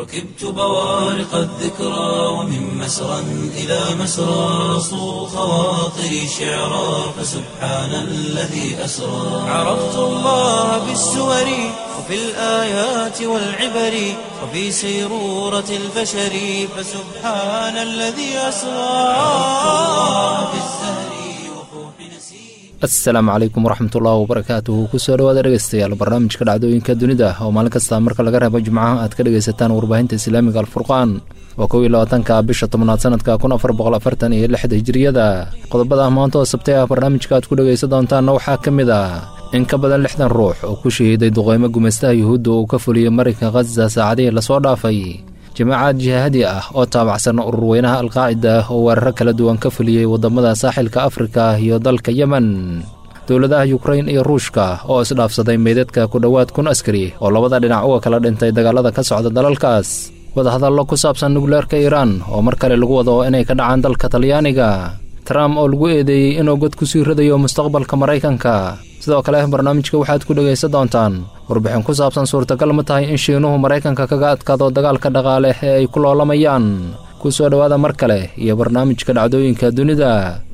ركبت بوارق الذكرى ومن مسرى إلى مسرى صو خواطري شعرا فسبحان الذي أسرى عرفت الله بالسور وفي الآيات والعبر وفي سيرورة البشر فسبحان الذي أسرى عرفت الله بالزهر وفوح نسيم asalaamu calaykum waraxmatullahi wabarakaatuhu kusoo dhawaada dhegeystayaal barnaamijka dhacdooyinka dunida oo maalin kasta marka laga reebo jimcaha aad ka dhegaysataan warbaahinta islaamiga alfurqaan waa kow iyo labaatanka bisha tobnaad sanadka kun afar boqol afartan iyo lixda hijiriyada qodobada maanta oo sabtay ah barnaamijka aad ku dhegaysan doontaanna waxaa ka mid ah in ka badan lixdan ruux oo ku shahiiday duqeymo gumaystaha yuhuudda uu ka fuliyey marinka khaza saacadihii lasoo dhaafay jamaacad jihaadi ah oo taabacsan ururweynaha alqaacida oo weeraro kala duwan ka fuliyey waddamada saaxilka afrika iyo dalka yemen dowladaha yukrain iyo ruushka oo isdhaafsaday meydadka ku dhowaad kun askari oo labada dhinac uga kala dhintay dagaalada ka socda dalalkaas wadahadallo ku saabsan nukleerka iiraan oo mar kale lagu wado inay ka dhacaan dalka talyaaniga trump oo lagu eedeeyey inuu god ku sii ridayo mustaqbalka maraykanka sidoo kale barnaamijka waxaad ku dhegaysan doontaan warbixin ku saabsan suurtagal ma tahay in shiinuhu maraykanka kaga adkaado dagaalka dhaqaale ee ay ku loolamayaan ku soo dhowaada mar kale iyo barnaamijka dhacdooyinka dunida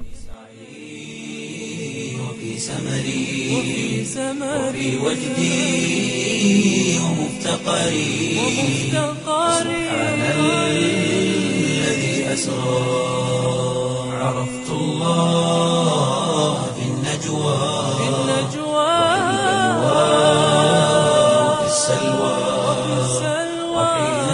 وفي سمري وفي وجدي ومفتقري سبحان الذي أسرى عرفت الله في النجوى وفي السلوى وحين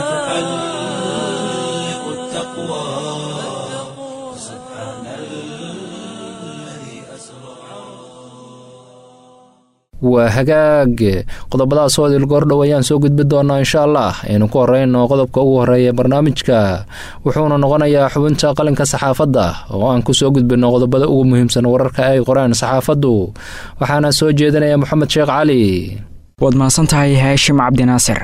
تحلق التقوى سبحان الذي أسرى waa hagaag qodobadaas oo dilgoordhow ayaan soo gudbi doonaa insha allah aynu ku horeyno qodobka ugu horeeya barnaamijka wuxuuna noqonayaa xubinta qalinka saxaafadda oo aan ku soo gudbino qodobada ugu muhiimsan wararka ay qoreen saxaafaddu waxaana soo jeedinaya moxamed sheekh cali waad mahadsan tahay haashim cabdinaasir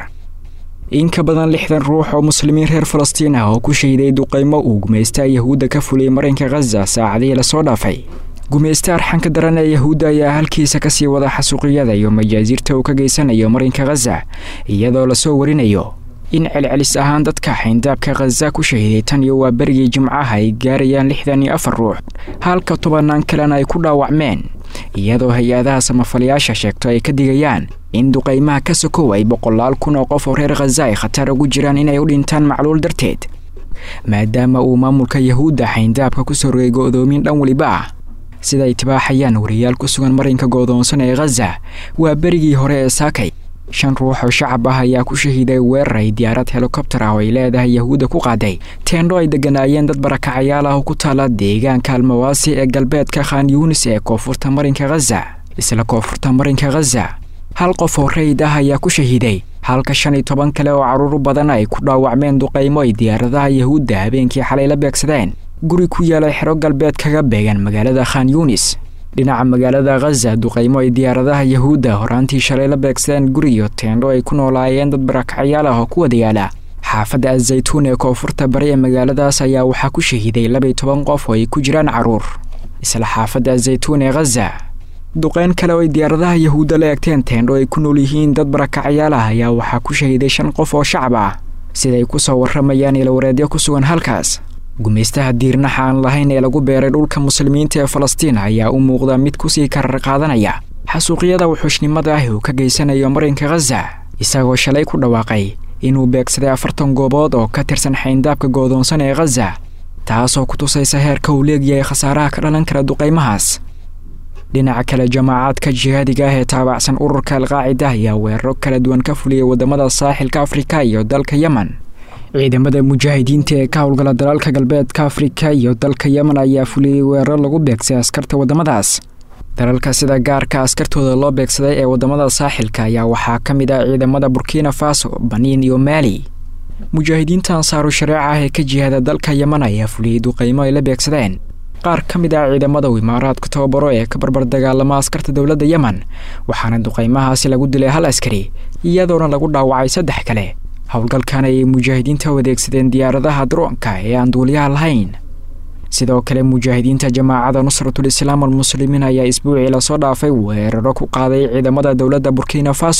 in ka badan lixdan ruux oo muslimiin reer falastiin ah oo ku shahiday duqaymo uu gumaysta yahuudda ka fuliyey marinka khaza saacadihii lasoo dhaafay gumaysta arxanka daran ee yahuudda ayaa halkiisa kasii wada xasuuqiyada iyo majaasiirta uu ka geysanayo marinka khaza iyadoo lasoo warinayo in celcelis ahaan dadka xayndaabka khaza ku shahiday tan iyo waa berigii jimcaha ay gaarayaan lixdan iyo afar ruux halka tobanaan kalena ay ku dhaawacmeen iyadoo hay-adaha samafalayaasha sheegto ay ka digayaan in duqaymaha ka sokow ay boqolaal kun oo qof oo reer khaza ay khatar ugu jiraan inay u dhintaan macluul darteed maadaama uu maamulka yahuudda xayndaabka kusoo rogay go'doomin dhan weliba ah sida ay tibaaxayaan wariyaal ku sugan marinka goodoonsan ee khaza waa berigii hore ee saakay shan ruux oo shacab ah ayaa ku shahiiday weerar ay diyaarad helikobtar ah oo ay leedahay yahuudda ku qaaday teendho ay degganaayeen dad barakacayaal ah oo ku taala deegaanka almawaasi ee galbeedka khan yuunis ee koonfurta marinka khaza isla koonfurta marinka khaza hal qof oo rayid ah ayaa ku shahiiday halka shan iyo toban kale oo carruur badan ay ku dhaawacmeen duqaymo ay diyaaradaha yahuudda habeenkii xalay la beegsadeen guri ku yaala xero galbeed kaga beegan magaalada khan yuunis dhinaca magaalada khaza duqaymo ay diyaaradaha yahuudda horaantii shalay la beegsadeen guriyo teendho ay ku noolaayeen dad barakacyaal ah oo ku wada yaala xaafadda azaytuun ee koonfurta bari ee magaaladaas ayaa waxaa ku shahiiday labaiyo toban qof oo ay ku jiraan carruur isla xaafadda azaytuun ee khaza duqeyn kale oo ay diyaaradaha yahuudda la eegteen teendho ay ku nool yihiin dad barakacyaal ah ayaa waxaa ku shahiiday shan qof oo shacab ah siday ku soo warramayaan ilawareedyo ku sugan halkaas gumaystaha diirnaxa aan lahayn ee lagu beeray dhulka muslimiinta ee falastiin ayaa u muuqda mid kusii karar qaadanaya xasuuqyada wuxuushnimada ah uu ka geysanayo marinka khaza isagoo shalay ku dhawaaqay inuu beegsaday afartan goobood oo ka tirsan xayndaabka goodoonsan ee khaza taasoo ku tusaysa heerka uu leegyahay khasaaraha ka dhalan kara duqaymahaas dhinaca kale jamaacaadka jihaadiga ah ee taabacsan ururka alqaacida ayaa weeraro kala duwan ka fuliyey waddamada saaxilka afrika iyo dalka yemen ciidamada mujaahidiinta ee ka howlgala dalalka galbeedka afrika iyo dalka yemen ayaa fuliyey weeraro lagu beegsay askarta waddamadaas dalalka sida gaarka askartooda loo beegsaday ee waddamada saaxilka ayaa waxaa ka mid ah ciidamada burkina faso baniin iyo maali mujaahidiinta ansaaru shareeca ah ee ka jihaada dalka yemen ayaa fuliyey duqaymo ay la beegsadeen qaar ka mid ah ciidamada uu imaaraadka tababaro ee ka barbar dagaalama askarta dowladda yemen waxaana duqaymahaasi lagu dilay hal askari iyadoona lagu dhaawacay saddex kale howlgalkan ayay mujaahidiinta u adeegsadeen diyaaradaha droonka ee aan duuliyaha lahayn sidoo kale mujaahidiinta jamaacada nusratul islaam almuslimiin ayaa isbuucii lasoo dhaafay weeraro ku qaaday ciidamada dowladda burkina faso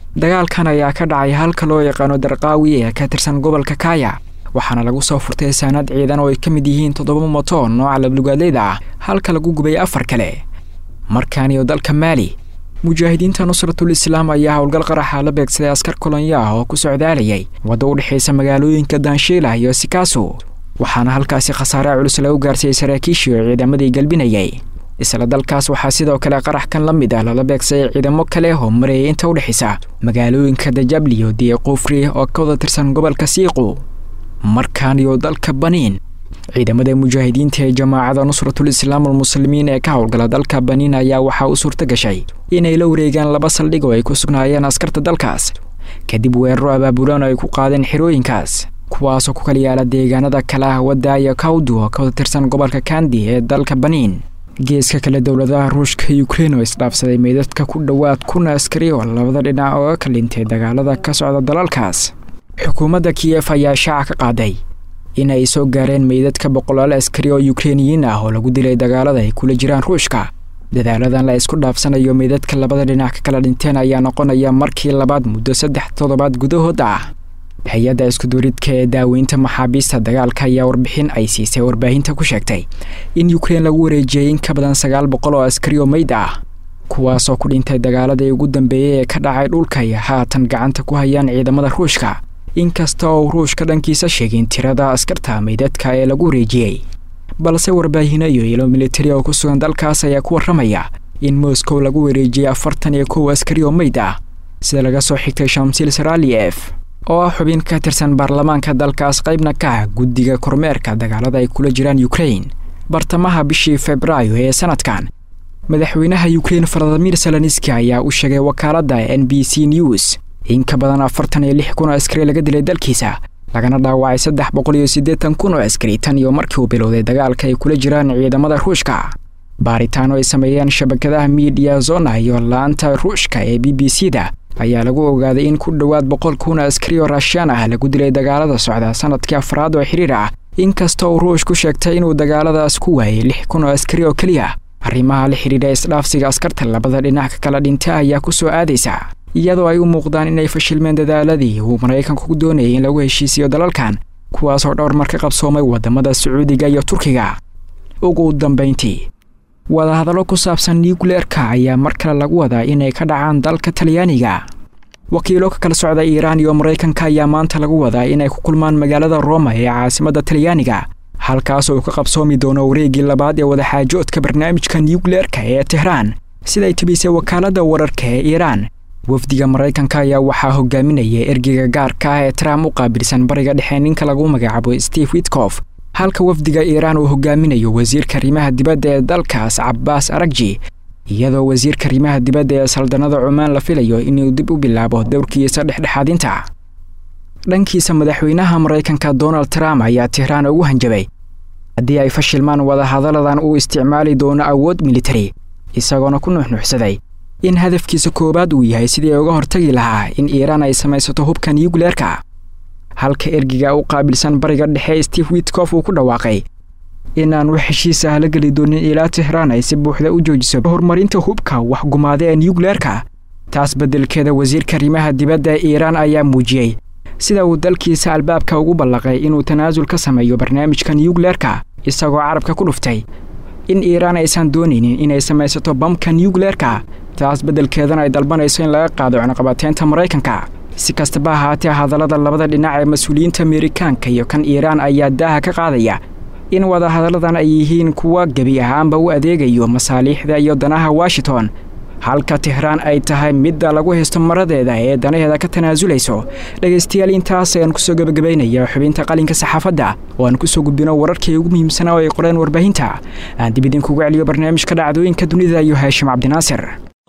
dagaalkan ayaa ka dhacay halka loo yaqaano darqaawi ee ka tirsan gobolka kaaya waxaana lagu soo furtay saanad ciidan oo ay ka mid yihiin toddoba moto nooca lablugaadleyda ah halka lagu gubay afar kale markaaniyo dalka maali mujaahidiinta nusratul islaam ayaa howlgal qaraxa la beegsaday askar kolonyo ah oo ku socdaalayay wadda u dhexaysa magaalooyinka danshiila iyo sikaaso waxaana halkaasi khasaare culus lagu gaarsiiyey saraakiishii oo ciidamadii galbinayay isla dalkaas waxaa sidoo kale qarax kan la mid ah lala beegsaday ciidamo kale oo marayay inta u dhexaysa magaalooyinka dajabliyo diiqufri oo ka wada tirsan gobolka siiqu markaan iyo dalka baniin ciidamada mujaahidiinta ee jamaacada nusratul islaam almuslimiin ee ka howlgala dalka baniin ayaa waxaa u suurta gashay inay la wareegaan laba saldhig oo ay ku sugnaayeen askarta dalkaas kadib weeraro abaabulaan oo ay ku qaadeen xerooyinkaas kuwaasoo ku kala yaala deegaanada kale ah wadda iyo kawdu oo ka wada tirsan gobolka kandi ee dalka baniin geeska kale dowladaha ruushka iyo ukrein oo isdhaafsaday meydadka ku dhowaad kun askari oo labada dhinac ooga ka dhintay dagaalada ka socda dalalkaas xukuumadda kiyef ayaa shaaca ka qaaday in ay soo gaareen meydadka boqolaal askari oo ukreiniyiin ah oo lagu dilay dagaalada ay kula jiraan ruushka dadaaladan la isku dhaafsanayo meydadka labada dhinac ka kala dhinteen ayaa noqonaya markii labaad muddo saddex toddobaad gudahood ah hay-adda iskuduuridka ee daaweynta maxaabiista dagaalka ayaa warbixin ay siisay warbaahinta ku sheegtay in ukrein lagu wareejiyey in ka badan sagaal boqol oo askari oo meyd ah kuwaasoo ku dhintay dagaaladii ugu dambeeyey ee ka dhacay dhulka iyo haatan gacanta ku hayaan ciidamada ruushka inkasta oo ruushka dhankiisa sheegin tirada askarta meydadka ee lagu wareejiyey balse warbaahinno iyo ilo militari oo ku sugan dalkaas ayaa ku warramaya in moscow lagu wareejiyey afartan iyo kow askari oo meyd ah sida laga soo xigtay shamsil saraliyef oo ah xubin ka tirsan baarlamaanka dalkaas qaybna ka ah guddiga kormeerka dagaalada ay kula jiraan ukrein bartamaha bishii februaayo ee sanadkan madaxweynaha ukrein valadimir seloniski ayaa u sheegay wakaaladda n b c news in ka badan afartan iyo lix kun oo askari laga dilay dalkiisa lagana dhaawacay saddex boqol iyo siddeetan kun oo askari tan iyo markii uu bilowday dagaalka ay kula jiraan ciidamada ruushka baaritaano ay sameeyeen shabakadaha miidiya zona iyo la-anta ruushka ee b b c da ayaa lagu ogaaday in ku dhowaad boqol kun oo askari oo raashiyaan ah lagu dilay dagaalada socda sanadkii afraad oo xiriir ah inkasta uu ruush ku sheegtay inuu dagaaladaas ku waayay lix kun oo askari oo keliya arrimaha la xidhiidha isdhaafsiga askarta labada dhinac ka kala dhinta ayaa ku soo aadaysa iyadoo ay u muuqdaan inay fashilmeen dadaaladii uu maraykanku ku doonayay in lagu heshiisiyo dalalkan kuwaasoo dhowr mar ka qabsoomay wadamada sacuudiga iyo turkiga ugu dambayntii wadahadallo ku saabsan nucleerka ayaa mar kale lagu wadaa inay ka dhacaan dalka talyaaniga wakiilo ka kala socda iiraan iyo maraykanka ayaa maanta lagu wadaa inay ku kulmaan magaalada roma ee caasimadda talyaaniga halkaas uu ka qabsoomi doono wareeggii labaad ee wadaxaajoodka barnaamijka nucleerka ee tehraan siday tibisay wakaaladda wararka ee iiraan wafdiga maraykanka ayaa waxaa hogaaminaya ergeyga gaarka ah ee trump u qaabilsan bariga dhexe ninka lagu magacaabo steve witkof halka wafdiga iiraan uu hogaaminayo wasiirka arrimaha dibadda ee dalkaas cabbaas aragji iyadoo wasiirka arrimaha dibadda ee saldanada cumaan la filayo inuu dib u bilaabo dowrkiisa dhexdhexaadinta dhankiisa madaxweynaha maraykanka donald trump ayaa tehraan ugu hanjabay haddii ay fashilmaan wadahadaladan uu isticmaali doono awood militari isagoona ku nuuxnuuxsaday in hadafkiisa koowaad uu yahay sidii uga hortagi lahaa in iiraan ay samaysato hubka nucleerka halka ergiga u qaabilsan bariga dhexe steve witkof uu ku dhawaaqay inaan wax heshiis ah la geli doonin ilaa tehraan ay si buuxda u joojiso horumarinta hubka waxgumaada ee nucleerka taas beddelkeeda wasiirka arrimaha dibadda ee iiraan ayaa muujiyey sida uu dalkiisa albaabka ugu ballaqay inuu tanaasul ka sameeyo barnaamijka nucleerka isagoo carabka ku dhuftay in iiraan aysan doonaynin inay samaysato bamka nucleerka taas beddelkeedana ay dalbanayso in laga qaado cunaqabateynta maraykanka si kastaba ahaatee hadallada labada dhinac ee mas-uuliyiinta amerikaanka iyo kan iiraan ayaa daaha ka qaadaya in wadahadalladan ay yihiin kuwa gebi ahaanba u adeegayo masaaliixda iyo danaha washington halka tehraan ay tahay midda lagu haysto maradeeda ee danaheeda ka tanaasulayso dhegaystayaal intaas ayaan kusoo gebagabaynaya xubinta qalinka saxaafadda oo aan kusoo gudbino wararkii ugu muhiimsanaa oo ay qoreen warbaahinta aan dib idinkugu celiyo barnaamijka dhacdooyinka dunida iyo haashim cabdinaasir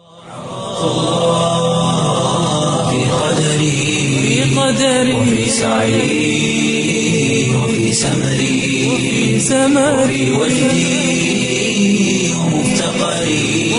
وفي سعي وفي سمري وفي وجدي ومفتقري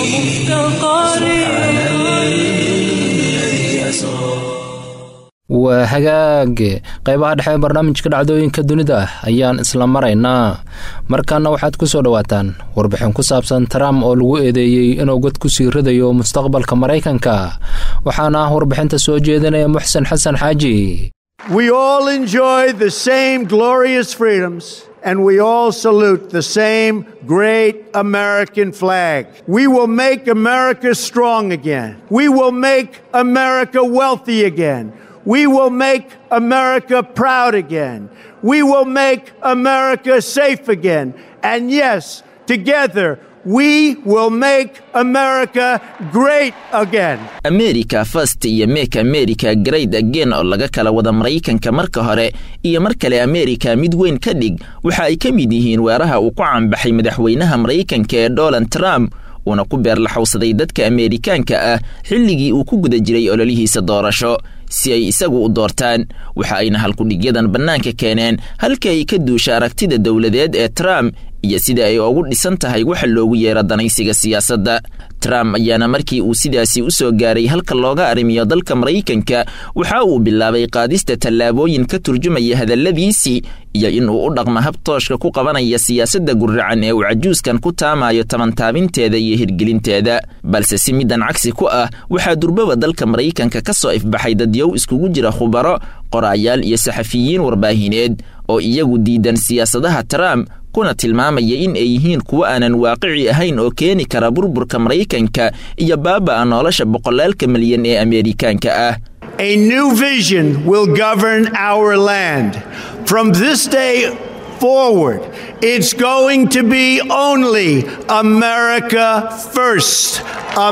سبحان الذي أسرى waa hagaag qaybaha dhexe ee barnaamijka dhacdooyinka dunida ayaan isla maraynaa markaana waxaad ku soo dhowaataan warbixin ku saabsan trump oo lagu eedeeyey inuu god ku sii ridayo mustaqbalka maraykanka waxaana warbixinta soo jeedinaya muxsen xasan xaaji We all enjoy the same glorious freedoms. And we all salute the same great American flag. We will make America strong again. We will make America wealthy again. We will make America proud again. We will make America safe again. And yes, together, we will make America great again. america first iyo make america great again oo laga kala wada maraykanka marka hore iyo mar kale america mid weyn ka dhig waxa ay ka mid yihiin weeraha uu ku caanbaxay madaxweynaha maraykanka ee donald trump uuna ku beerlaxowsaday dadka ameerikaanka ah xilligii uu ku guda jiray ololihiisa doorasho si ay isagu u doortaan waxa ayna halkudhigyadan bannaanka keeneen halka ay ka duusha aragtida dowladeed ee trump iyo sida ay ugu dhisan tahay waxa loogu yeero danaysiga siyaasadda trump ayaana markii uu sidaasi u soo gaaray halka looga arrimiyo dalka maraykanka waxa uu bilaabay qaadista tallaabooyin ka turjumaya hadalladiisii iyo inuu u dhaqmo habtooshka ku qabanaya siyaasadda gurracan ee uu cajuuskan ku taamayo tabantaabinteeda iyo hirgelinteeda balse si middan cagsi ku ah waxaa durbaba dalka maraykanka ka soo ifbaxay dadyow iskugu jira khubaro qoraayaal iyo saxafiyiin warbaahineed oo iyagu diidan siyaasadaha trump kuna tilmaamaya in ay yihiin kuwo aanan waaqici ahayn oo keeni kara burburka maraykanka iyo baaba'a nolosha boqolaalka milyan ee ameerikaanka ah A new vision will govern our land. From this day forward, it's going to be only America first.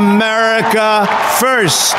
America first.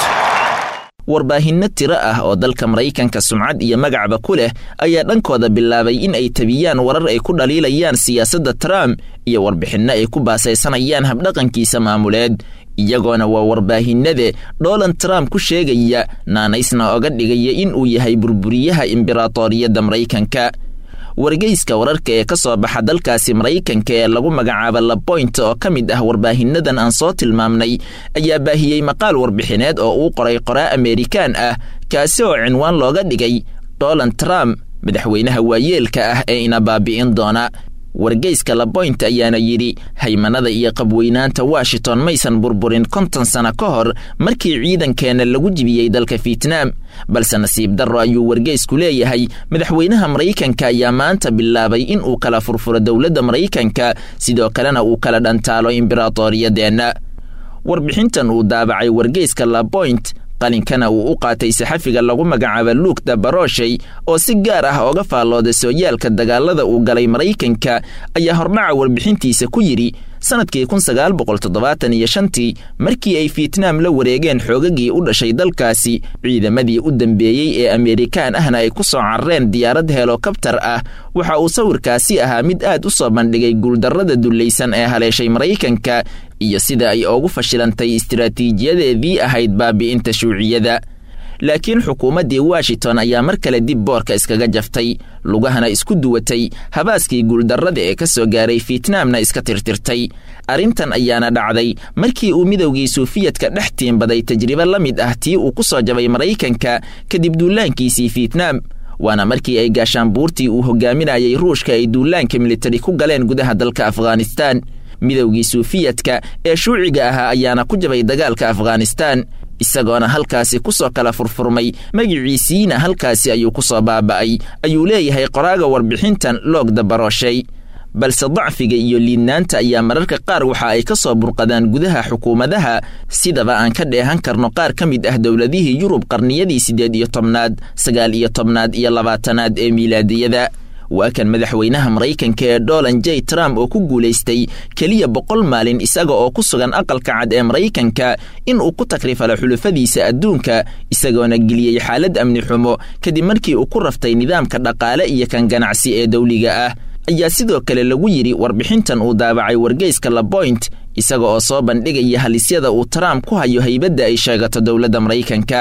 warbaahinno tiro ah oo dalka maraykanka sumcad iyo magacba ku leh ayaa dhankooda bilaabay in ay tabiyaan warar ay ku dhaliilayaan siyaasadda trump iyo warbixinno ay ku baasaysanayaan habdhaqankiisa maamuleed iyagoona waa warbaahinade donald trump ku sheegaya naanaysna oga dhigaya in uu yahay burburiyaha imberatoriyadda maraykanka wargeyska wararka ee ka soo baxa dalkaasi maraykanka ee lagu magacaabo laboint oo ka mid ah warbaahinadan aan soo tilmaamnay ayaa baahiyey maqaal warbixineed oo uu qoray qoraa ameerikaan ah kaasi oo cinwaan looga dhigay donald trump madaxweynaha waayeelka ah ee ina baabi'in doona wargeyska laboint ayaana yidhi haymanada iyo qabweynaanta washington maysan burburin konton sano ka hor markii ciidankeenna lagu jibiyey dalka fietnaam balse nasiib darro ayuu wargeysku leeyahay madaxweynaha maraykanka ayaa maanta bilaabay in uu kala furfuro dowladda maraykanka sidoo kalena uu kala dhantaalo imberatoriyadeenna warbixintan uu daabacay wargeyska laboint qalinkana uu u qaatay saxafiga lagu magacaabo luuk dabaroshay oo si gaar ah ooga faallooda sooyaalka dagaalada uu galay maraykanka ayaa hordhaca warbixintiisa ku yidhi sanadkii kun sagaal boqol toddobaatan iyo shantii markii ay fietnaam la wareegeen xoogagii u dhashay dalkaasi ciidamadii u dambeeyey ee ameerikaan ahna ay ku soo carareen diyaarad helokabtar ah waxa uu sawirkaasi ahaa mid aad u soo bandhigay guuldarrada dullaysan ee haleeshay maraykanka iyo sida ay ugu fashilantay istiraatiijiyadeedii ahayd baabi'inta shuuciyada laakiin xukuumaddii washington ayaa mar kale dib boorka iskaga jaftay lugahana isku duwatay habaaskii guuldarrada ee ka soo gaaray fietnaamna iska tirtirtay arrintan ayaana dhacday markii uu midowgii suufiyadka dhex tiimbaday tajribo la mid ah tii uu ku soo jabay maraykanka kadib duulaankiisii fietnaam waana markii ay gaashaan buurtii uu hogaaminayay ruushka ay duulaanka militari ku galeen gudaha dalka afghanistaan midowgii suufiyadka ee shuuciga ahaa ayaana ku jabay dagaalka afghanistaan isagoona halkaasi ku soo kala furfurmay magiciisiina halkaasi ayuu ku soo baaba'ay ayuu leeyahay qoraaga warbixintan loog dabaroshay balse dacfiga iyo liidnaanta ayaa mararka qaar waxa ay ka soo burqadaan gudaha xukuumadaha sidaba aan ka dheehan karno qaar ka mid ah dowladihii yurub qarniyadii siddeed iyo tobnaad sagaal iyo tobnaad iyo labaatanaad ee miilaadiyada waa kan madaxweynaha maraykanka ee donald j trump oo ku guulaystay keliya boqol maalin isaga oo ku sugan aqalka cad ee maraykanka in uu ku takrifalo xulufadiisa adduunka isagoona geliyey xaalad amni xumo kadib markii uu ku raftay nidaamka dhaqaale iyo kan ganacsi ee dawliga ah ayaa sidoo kale lagu yidhi warbixintan uu daabacay wargeyska laboint isaga oo soo bandhigaya halisyada uu trump ku hayo haybadda ay sheegato dowladda maraykanka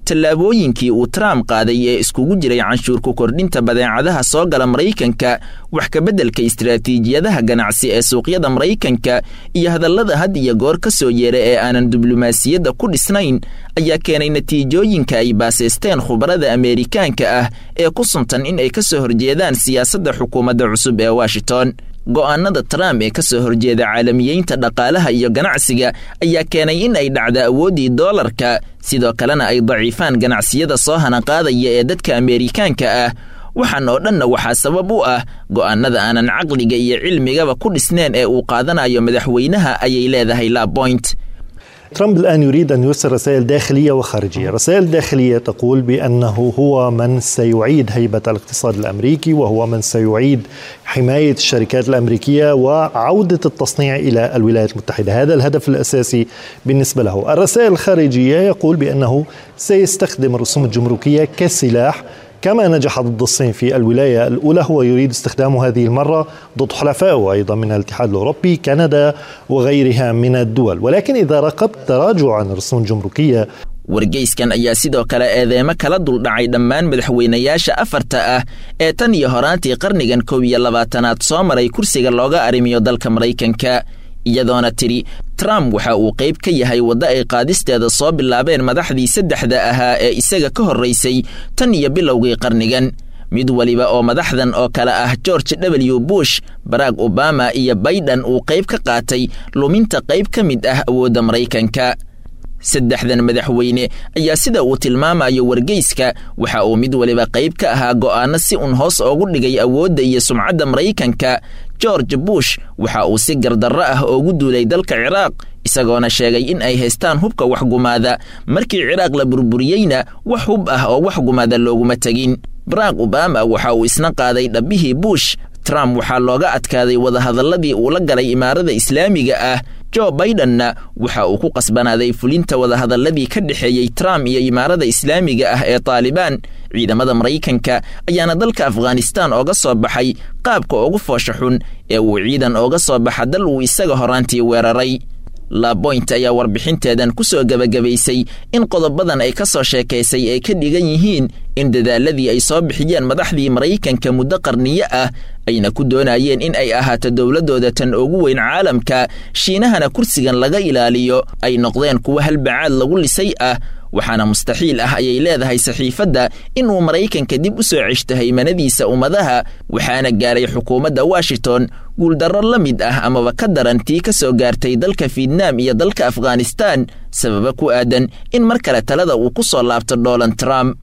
tallaabooyinkii uu trump qaaday ee iskugu jiray canshuurku kordhinta badeecadaha soo gala maraykanka wax kabeddelka istaraatiijiyadaha ganacsi ee suuqyada maraykanka iyo hadallada had iyo goor ka soo yeera ee aanan diblomaasiyadda ku dhisnayn ayaa keenay natiijooyinka ay baasaysteen khubarada ameerikaanka ah ee ku suntan in ay ka soo horjeedaan siyaasadda xukuumadda cusub ee washington go'aanada trump ee ka soo horjeeda caalamiyeynta dhaqaalaha iyo ganacsiga ayaa keenay in ay dhacda awooddii doolarka sidoo kalena ay daciifaan ganacsiyada soo hanaqaadaya ee dadka ameerikaanka ah waxaan oo dhanna waxaa sabab u ah go'aanada aanan caqliga iyo cilmigaba ku dhisneen ee uu qaadanayo madaxweynaha ayay leedahay laboint ترامب الآن يريد أن يرسل رسائل داخلية وخارجية رسائل داخلية تقول بأنه هو من سيعيد هيبة الاقتصاد الأمريكي وهو من سيعيد حماية الشركات الأمريكية وعودة التصنيع إلى الولايات المتحدة هذا الهدف الأساسي بالنسبة له الرسائل الخارجية يقول بأنه سيستخدم الرسوم الجمركية كسلاح كما نجح ضد الصين في الولاية الأولى هو يريد استخدامه هذه المرة ضد حلفائه أيضا من الاتحاد الأوروبي كندا وغيرها من الدول ولكن إذا راقبت تراجعا الرسوم الجمركية wargeyskan ayaa sidoo kale eedeemo kala duldhacay dhammaan madaxweynayaasha afarta ah ee tan iyo horaantii qarnigan kow iyo labaatanaad soo maray kursiga looga arrimiyo dalka maraykanka iyadoona tidhi trump waxa uu qayb ka yahay waddo ay qaadisteeda soo bilaabeen madaxdii saddexda ahaa ee isaga ka horraysay tan iyo bilowgii qarnigan mid weliba oo madaxdan oo kale ah george w bush barack obama iyo baydhan uu qayb ka qaatay luminta qayb ka mid ah awoodda maraykanka saddexdan madaxweyne ayaa sida uu tilmaamayo wargeyska waxa uu mid waliba qayb ka ahaa go'aanno si un hoos oogu dhigay awoodda iyo sumcadda maraykanka george bush waxa uu si gardarro ah oogu duulay dalka ciraaq isagoona sheegay in ay haystaan hubka waxgumaada markii ciraaq la burburiyeyna wax hub ah oo waxgumaada looguma tegin barack obama waxa uu isna qaaday dhabbihii bush trump waxaa looga adkaaday wadahadalladii uu la galay imaarada islaamiga ah jo baidenna waxa uu ku qasbanaaday fulinta wadahadalladii ka dhexeeyey trump iyo imaarada islaamiga ah ee taalibaan ciidamada maraykanka ayaana dalka afghanistan ooga soo baxay qaabka ugu foosha xun ee uu ciidan ooga soo baxa dal uu isaga horaantii weeraray laboint ayaa warbixinteedan ku soo gebagabaysay in qodobadan ay ka soo sheekaysay ay ka dhigan yihiin in dadaaladii ay soo bixiyeen madaxdii maraykanka muddo qarniyo ah ayna ku doonayeen in ay ahaato dowladdooda tan ugu weyn caalamka shiinahana kursigan laga ilaaliyo ay noqdeen kuwa halbacaad lagu lisay ah waxaana mustaxiil ah ayay leedahay saxiifadda inuu maraykanka dib u soo ceshto haymanadiisa ummadaha waxaana gaaray xukuumadda washington guuldarro la mid ah amaba ka daran tii ka soo gaartay dalka fietnaam iyo dalka afghanistan sababa ku aadan in mar kale talada uu ku soo laabto donald trump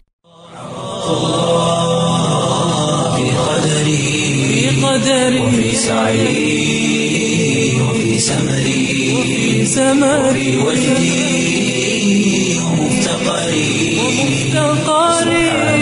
وفي سعي وفي سمري وفي سمري وجدي ومفتقري سبحان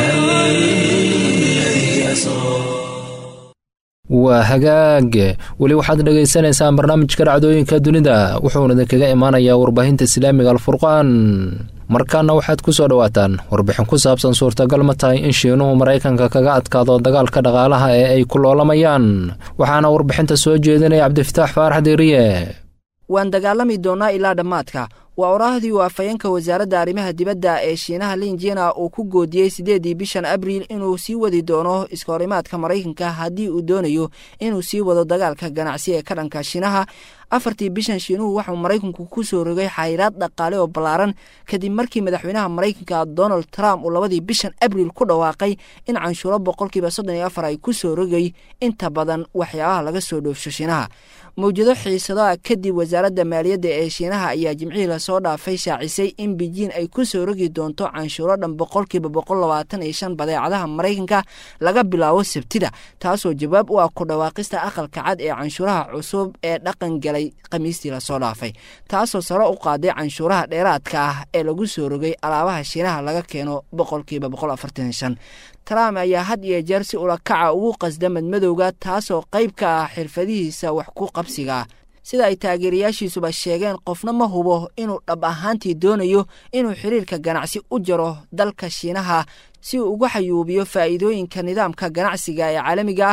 الذي أسرى waa hagaag weli waxaad dhagaysanaysaan barnaamijka dhacdooyinka dunida wuxuuna idinkaga imaanayaa warbaahinta islaamiga alfurqaan markaana waxaad ku soo dhowaataan warbixin ku saabsan suurtagal ma tahay in shiinuhu maraykanka kaga adkaado dagaalka dhaqaalaha ee ay ku loolamayaan waxaana warbixinta soo jeedinaya cabdifataax faarax diiriye waan dagaalami doonnaa ilaa dhammaadka waa oraahdii uu afhayeenka wasaaradda arrimaha dibadda ee shiinaha linjina uu ku goodiyey siddeeddii bishan abriil inuu sii wadi doono iskahorimaadka maraykanka haddii uu doonayo inuu sii wado dagaalka ganacsi ee ka dhanka shiinaha afartii bishan shiinuhu waxuu maraykanku ku soo rogay xayiraad dhaqaale oo ballaaran kadib markii madaxweynaha maraykanka donald trump uu labadii bishan abriil ku dhawaaqay in canshuuro boqolkiiba soddon iyo afar ay ku soo rogay inta badan waxyaabaha laga soo dhoofsho shiinaha mawjado xiisado ah kadib wasaaradda maaliyadda ee shiinaha ayaa jimcihii lasoo dhaafay shaacisay in beijin ay ku soo rogi doonto canshuuro dhan boqolkiiba boqol labaatan iyo shan badeecadaha maraykanka laga bilaabo sabtida taasoo jawaab u ah ku dhawaaqista aqalka cad ee canshuuraha cusub ee dhaqan galay khamiistii lasoo dhaafay taasoo sare u qaaday canshuuraha dheeraadka ah ee lagu soo rogay alaabaha shiinaha laga keeno boqolkiiba boqol afartan iyo shan trump ayaa had iyo jeer si ulakaca ugu qasda madmadowga taasoo qayb ka ah xirfadihiisa wax ku qabsiga sida ay taageerayaashiisuba sheegeen qofna ma hubo inuu dhab ahaantii doonayo inuu xiriirka ganacsi u jaro dalka shiinaha si uu uga xayuubiyo faa'iidooyinka nidaamka ganacsiga ee caalamiga ah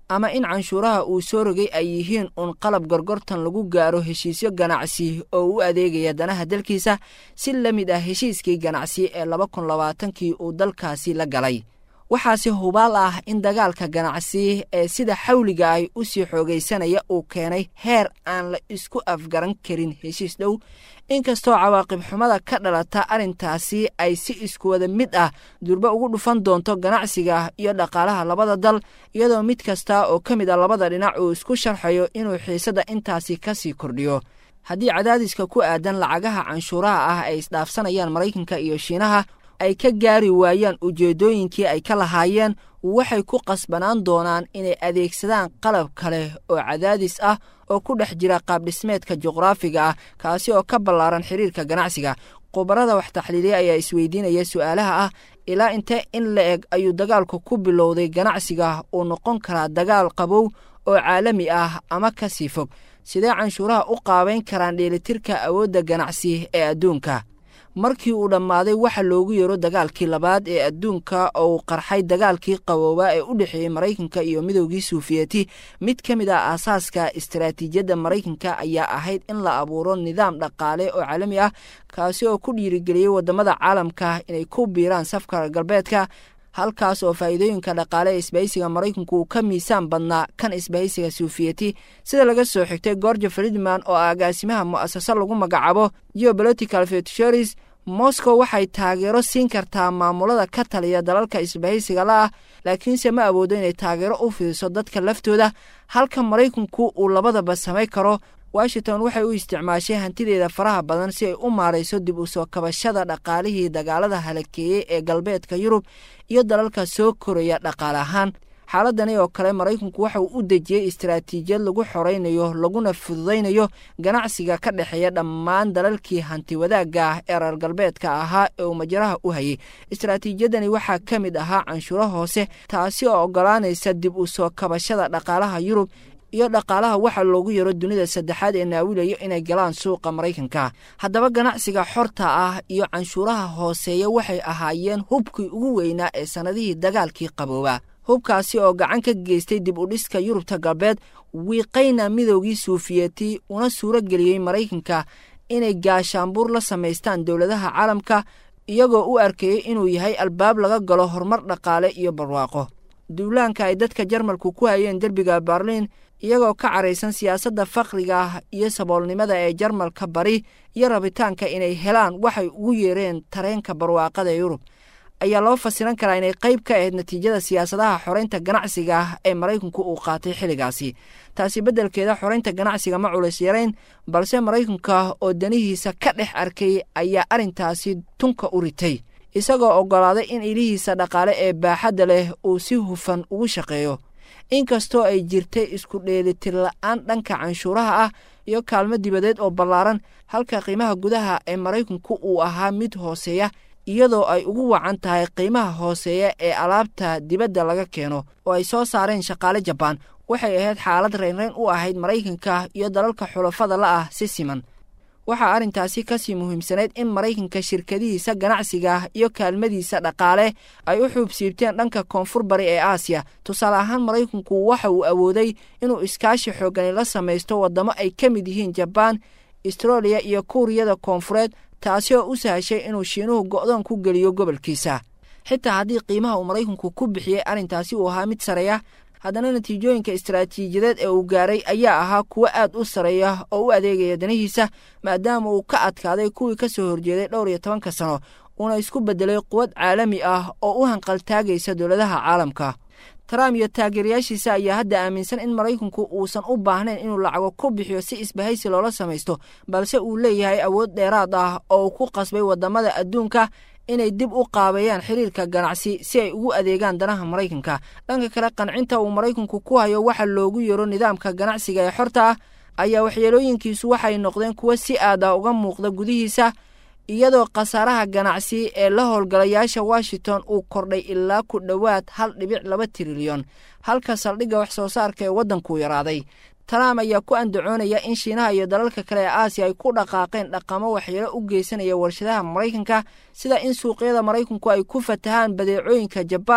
ama in canshuuraha uu soo rogay ay yihiin uun qalab gorgortan lagu gaaro heshiisyo ganacsi oo u adeegaya danaha dalkiisa si la mid ah heshiiskii ganacsi ee laba kun labaatankii uu dalkaasi la galay waxaase hubaal ah in dagaalka ganacsi ee sida xawliga ay u sii xoogaysanaya uu keenay heer aan la isku afgaran karin heshiis dhow inkastoo cawaaqib xumada ka dhalata arrintaasi ay si iskuwada mid ah durba ugu dhufan doonto ganacsiga iyo dhaqaalaha labada dal iyadoo mid kasta oo ka mid a labada dhinac uu isku sharxayo inuu xiisadda intaasi ka sii kordhiyo haddii cadaadiska ku aadan lacagaha canshuuraha ah ay isdhaafsanayaan maraykanka iyo shiinaha ay ka gaari waayaan ujeeddooyinkii ay ka lahaayeen waxay ku qasbanaan doonaan inay adeegsadaan qalab kale oo cadaadis ah oo ku dhex jira qaabdhismeedka juqraafiga ah kaasi oo ka ballaaran xiriirka ganacsiga khubarada wax taxliiliya ayaa isweydiinaya su'aalaha ah ilaa intee in la eg ayuu dagaalku ku bilowday ganacsiga uu noqon karaa dagaal qabow oo caalami ah ama ka sii fog sidee canshuuraha u qaabayn karaan dheelitirka awoodda ganacsi ee adduunka markii uu dhammaaday waxa loogu yeero dagaalkii labaad ee adduunka oo uu qarxay dagaalkii qaboobaa ee u dhexeeyey maraykanka iyo midowgii suufiyeti mid ka mid ah aasaaska istaraatiijiyadda maraykanka ayaa ahayd in la abuuro nidaam dhaqaale oo caalami ah kaasi oo ku dhiirigeliyey waddamada caalamka inay ku biiraan safka galbeedka halkaas oo faa'iidooyinka dhaqaale ee isbahaysiga maraykanku uu ka miisaan badnaa kan isbahaysiga suufiyeti sida laga soo xigtay gorge friedman oo agaasimaha mu'asase lagu magacaabo geopolitical futures moscow waxay taageero siin kartaa maamulada ka taliya dalalka isbahaysiga la ah laakiinse ma awoodo inay taageero u fidiso dadka laftooda halka maraykanku uu labadaba samay karo washington waxay u isticmaashay hantideeda faraha badan si ay u maarayso dib u soo kabashada dhaqaalihii dagaalada halakeeyey ee galbeedka yurub iyo dalalka soo koraya dhaqaale ahaan xaaladani oo kale maraykanku waxa uu u dejiyey istaraatiijiyad lagu xoraynayo laguna fududaynayo ganacsiga ka dhexeeya dhammaan dalalkii hanti wadaagga ah ee reer galbeedka ahaa ee uu majaraha u hayay istaraatiijiyadani waxaa ka mid ahaa canshuuro hoose taasi oo oggolaanaysa dib u soo kabashada dhaqaalaha yurub iyo dhaqaalaha waxaa loogu yaro dunida saddexaad ee naawilayo inay galaan suuqa maraykanka haddaba ganacsiga xorta ah iyo canshuuraha hooseeya waxay ahaayeen hubkii ugu weynaa ee sannadihii dagaalkii qabooba hubkaasi oo gacan ka geystay dib u dhiska yurubta galbeed wiiqayna midowgii suufiyeti una suuro geliyey maraykanka inay gaashaanbuur la samaystaan dowladaha caalamka iyagoo u arkayey inuu yahay albaab laga galo horumar dhaqaale iyo barwaaqo duulaanka ay dadka jarmalku ku hayeen derbiga berliin iyagoo ka caraysan siyaasadda fakriga iyo saboolnimada ee jarmalka bari iyo rabitaanka inay helaan waxay ugu yeereen tareenka barwaaqada yurub ayaa loo fasiran karaa inay qayb ka ahayd natiijada siyaasadaha xoreynta ganacsiga ee maraykanku uu qaatay xilligaasi taasi beddelkeeda xoreynta ganacsiga ma culays yarayn balse maraykanka oo danihiisa ka dhex arkay ayaa arrintaasi tunka u ritay isagoo oggolaaday in ilihiisa dhaqaale ee baaxadda leh uu si hufan ugu shaqeeyo inkastoo ay jirtay isku dheelitir la'aan dhanka canshuuraha ah iyo kaalmo dibadeed oo ballaaran halka qiimaha gudaha ee maraykanku uu ahaa mid hooseeya iyadoo ay ugu wacan tahay qiimaha hooseeya ee alaabta dibadda laga keeno oo ay soo saareen shaqaale jabaan waxay ahayd xaalad reynreyn u ahayd maraykanka iyo dalalka xulafada la ah si siman waxaa arrintaasi kasii muhiimsanayd in maraykanka shirkadihiisa ganacsiga iyo kaalmadiisa dhaqaale ay u xuubsiibteen dhanka koonfur bari ee aasiya tusaale ahaan maraykanku waxa uu awooday inuu iskaashi xoogani la samaysto waddamo ay ka mid yihiin jabaan astroliya iyo kuuriyada koonfureed taasi oo u sahashay inuu shiinuhu go'doon ku geliyo gobolkiisa xitaa haddii qiimaha uu maraykanku ku bixiyey arrintaasi uu ahaa mid sareeya haddana natiijooyinka istaraatiijiyadeed ee uu gaaray ayaa ahaa kuwo aad u sareeya oo u adeegaya danihiisa maadaama uu ka adkaaday kuwii ka soo horjeeday dhowr iyo tobanka sano uuna isku beddelay quwad caalami ah oo u hanqaltaagaysa dowladaha caalamka trump iyo taageerayaashiisa ayaa hadda aaminsan in maraykanku uusan u baahnayn inuu lacago ku bixiyo si isbahaysi loola samaysto balse uu leeyahay awood dheeraad ah oo uu ku qasbay waddamada adduunka inay dib u qaabeeyaan xiriirka ganacsi si ay ugu adeegaan danaha maraykanka dhanka kale qancinta uu maraykanku ku hayo waxa loogu yeero nidaamka ganacsiga ee xorta ah ayaa waxyeelooyinkiisu waxay noqdeen kuwo si aad ah uga muuqda gudihiisa iyadoo khasaaraha ganacsi ee la howlgalayaasha washington uu kordhay ilaa ku dhowaad hal dhibic laba trilyan halka saldhigga wax soo saarka ee waddankuu yaraaday trump ayaa ku andacoonaya in shiinaha iyo dalalka kale ee aasiya ay ku dhaqaaqeen dhaqamo waxyeelo u geysanaya warshadaha maraykanka sida in suuqyada maraykanku ay ku fatahaan badeecooyinka jabaan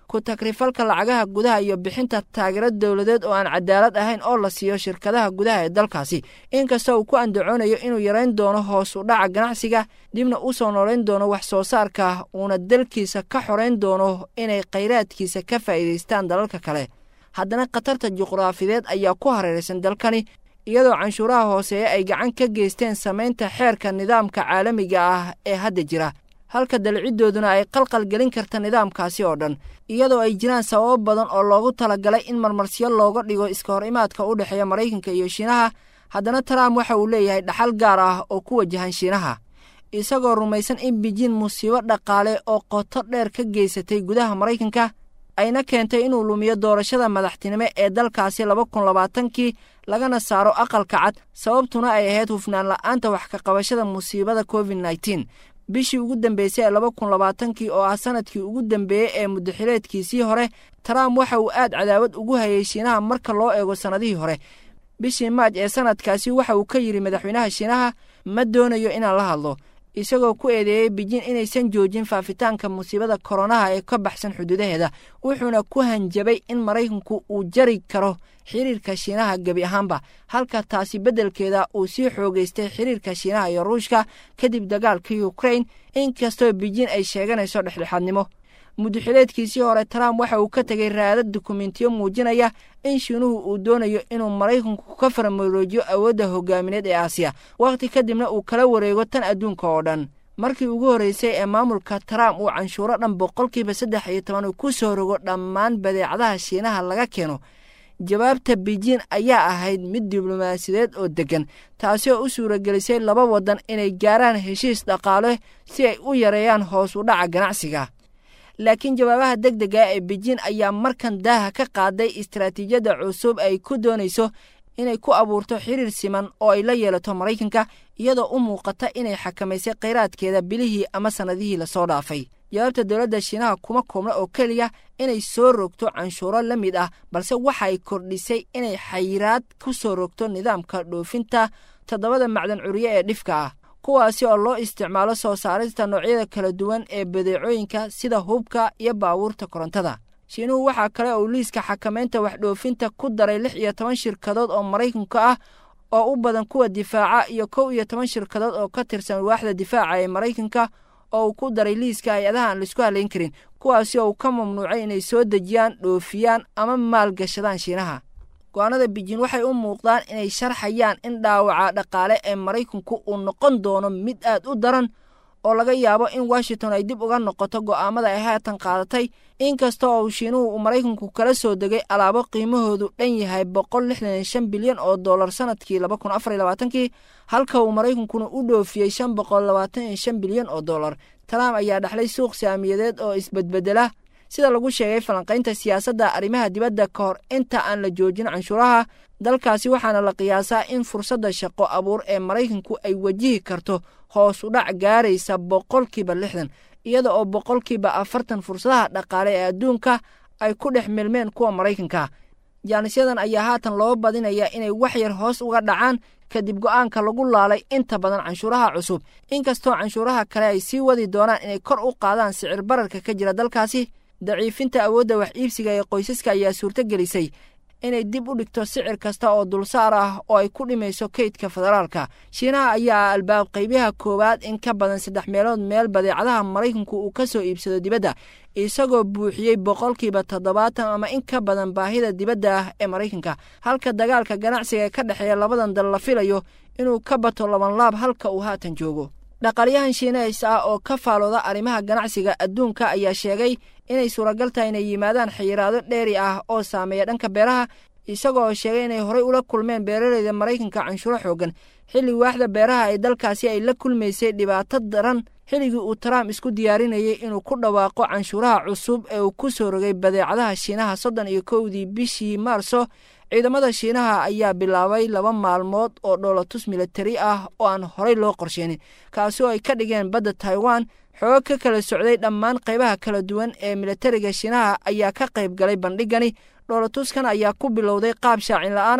ku takrifalka lacagaha gudaha iyo bixinta taageero dowladeed oo aan cadaalad ahayn oo la siiyo shirkadaha gudaha ee dalkaasi inkastoo uu ku andacoonayo inuu yarayn doono hoos u dhaca ganacsiga dibna u soo noolayn doono wax soo saarka uuna dalkiisa ka xorayn doono inay khayraadkiisa ka faa'iidaystaan dalalka kale haddana khatarta juqraafideed ayaa ku hareeraysan dalkani iyadoo canshuuraha hooseeya ay gacan ka geysteen samaynta xeerka nidaamka caalamiga ah ee hadda jira halka dalciddooduna ay qalqal gelin karta nidaamkaasi oo dhan iyadoo ay jiraan sababo badan oo loogu talagalay in marmarsiyo looga dhigo iska hor imaadka u dhexeeya maraykanka iyo shiinaha haddana trump waxa uu leeyahay dhaxal gaar ah oo ku wajahan shiinaha isagoo rumaysan in beijin musiibo dhaqaale oo qoto dheer ka geysatay gudaha maraykanka ayna keentay inuu lumiyo doorashada madaxtinimo ee dalkaasi laba kun labaatankii lagana saaro aqalka cad sababtuna ay ahayd hufnaan la'aanta wax ka qabashada musiibada covid nneteen bishii ugu dambeysay ee laba kun labaatankii oo ah sanadkii ugu dambeeyey ee mudaxileedkiisii hore trump waxa uu aad cadaawad ugu hayay shiinaha marka loo eego sannadihii hore bishii maaj ee sanadkaasi waxa uu ka yidhi madaxweynaha shiinaha ma doonayo inaan la hadlo isagoo ku eedeeyey beijin inaysan joojin faafitaanka musiibada koronaha ee ka baxsan xuduudaheeda wuxuuna ku hanjabay in maraykanku uu jari karo xiriirka shiinaha gebi ahaanba halka taasi beddelkeeda uu sii xoogaystay xiriirka shiinaha iyo ruushka kadib dagaalka ukrain inkastoo beijin ay sheeganayso dhexdhexaadnimo mudaxileedkiisii hore trump waxa uu ka tegay raadad dukumentiyo muujinaya in shiinuhu uu doonayo inuu maraykanku ka farmaroojiyo awoodda hogaamineed ee aasiya wakhti kadibna uu kala wareego tan adduunka oo dhan markii ugu horreysay ee maamulka trump uu canshuuro dhan boqolkiiba saddex iyo toban uu ku soo rogo dhammaan badeecadaha shiinaha laga keeno jawaabta beijin ayaa ahayd mid diblomaasiyadeed oo deggan taasi oo u suuragelisay laba waddan inay gaaraan heshiis dhaqaale si ay u yareeyaan hoos u dhaca ganacsiga laakiin jawaabaha deg dega ee beijin ayaa markan daaha ka qaaday istaraatiijiyadda cusub ay ku doonayso inay ku abuurto xiriir siman oo ay la yeelato maraykanka iyadoo u muuqata inay xakamaysay khayraadkeeda bilihii ama sannadihii lasoo dhaafay jawaabta dowladda shiinaha kuma koobna oo keliya inay soo rogto canshuuro la mid ah balse waxay kordhisay inay xayiraad ku soo rogto nidaamka dhoofinta toddobada macdan curiye ee dhifka ah kuwaasi oo loo isticmaalo soo saarista noocyada kala duwan ee badeecooyinka sida hubka iyo baabuurta korontada shiinuhu waxaa kale oo liiska xakamaynta waxdhoofinta ku daray lix iyo toban shirkadood oo maraykanka ah oo u badan kuwa difaaca iyo kow iyo toban shirkadood oo ka tirsan waaxda difaaca ee maraykanka oo uu ku daray liiska hay-adaha aan laisku halayn karin kuwaasi oo uu ka mamnuucay inay soo dejiyaan dhoofiyaan ama maalgashadaan shiinaha go-aanada beijin waxay u muuqdaan inay sharxayaan in dhaawaca dhaqaale ee maraykanku uu noqon doono mid aad u daran oo laga yaabo in washington ay dib uga noqoto go'aamada ay haatan qaadatay inkasta oo shiinuhu uu maraykanku kala soo degay alaabo qiimahoodu dhan yahay boqol lixdan iyo shan bilyan oo dollar sanadkii laba kun afar iyo labaatankii halka uu maraykankuna u dhoofiyey shan boqol labaatan iyo shan bilyan oo dollar trump ayaa dhexlay suuq saamiyadeed oo isbedbedela sida lagu sheegay falanqaynta siyaasadda arrimaha dibadda ka hor inta aan la joojin canshuuraha dalkaasi waxaana la qiyaasaa in fursadda shaqo abuur ee maraykanku ay wajihi karto hoos u dhac gaaraysa boqolkiiba lixdan iyada oo boqolkiiba afartan fursadaha dhaqaale ee adduunka ay ku dhex milmeen kuwa maraykanka jaanisyadan ayaa haatan loo badinayaa inay wax yar hoos uga dhacaan kadib go'aanka lagu laalay inta badan canshuuraha cusub inkastoo canshuuraha kale ay sii wadi doonaan inay kor u qaadaan sicir bararka ka jira dalkaasi daciifinta awoodda wax iibsiga ee qoysaska ayaa suurto gelisay inay dib u dhigto sicir kasta oo dulsaar ah oo ay ku dhimayso kaydka federaalka shiinaha ayaa albaab qaybaha koowaad in ka badan saddex meelood meel badeecadaha maraykanku uu ka soo iibsado dibadda isagoo buuxiyey boqolkiiba toddobaatan ama in ka badan baahida dibadda ah ee maraykanka halka dagaalka ganacsiga ee ka dhexeeya labadan dal la filayo inuu ka bato labanlaab halka uu haatan joogo dhaqaalyahan shiinays ah oo ka faalooda arrimaha ganacsiga adduunka ayaa sheegay inay suuragal tahay inay yimaadaan xayiraado dheeri ah oo saameeya dhanka beeraha isagoo sheegay inay horey ula kulmeen beeraleyda maraykanka canshuuro xoogan xilli waaxda beeraha ee dalkaasi ay la kulmaysay dhibaato daran xilligii uu trump isku diyaarinayay inuu ku dhawaaqo canshuuraha cusub ee uu ku soo rogay badeecadaha shiinaha soddon iyo kowdii bishii maarso ciidamada shiinaha ayaa bilaabay laba maalmood oo dhoolatus militari ah oo aan horey loo qorsheenin kaasi oo ay ka dhigeen badda taiwan xoog ka kala socday dhammaan qaybaha kala duwan ee militariga shiinaha ayaa ka qayb galay bandhigani dhoolatuskan ayaa ku bilowday qaab shaacin la-aan ah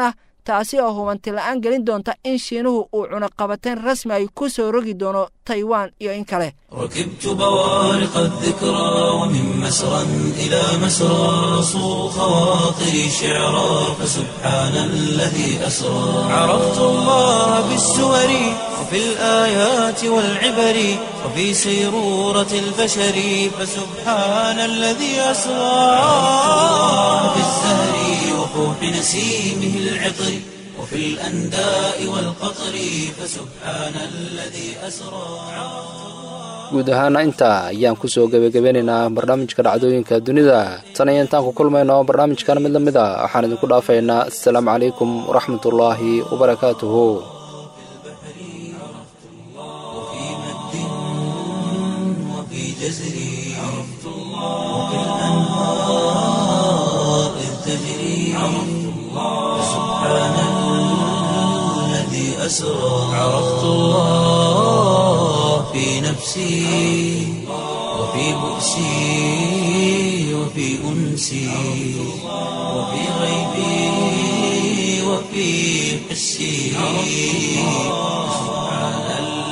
taasi oo hubanti la-aan gelin doonta in shiinuhu uu cunaqabateen rasmi ay ku soo rogi doono taiwan iyo in kale ركبت بوارق الذكرى ومن مسرى إلى مسرى صو خواطري شعرا فسبحان الذي أسرى عرفت الله بالسور وفي الآيات والعبر وفي سيرورة البشر فسبحان الذي أسرى في الزهر وفوح نسيمه العطر وفي الأنداء والقطر فسبحان الذي أسرى guud ahaana intaa ayaan ku soo gebagabeynaynaa barnaamijka dhacdooyinka dunida tan iyo intaan ku kulmayno barnaamijkan mid la mid a waxaan idinku dhaafaynaa assalaamu calaykum waraxmatullaahi wabarakaatuhu وفي مد وفي جزر عرفت الله وفي الأنهار إذ تجري عرفت الله سبحان الذي أسرى عرفت الله في نفسي وفي بؤسي وفي أنسي وفي غيبي وفي حسي سبحان الله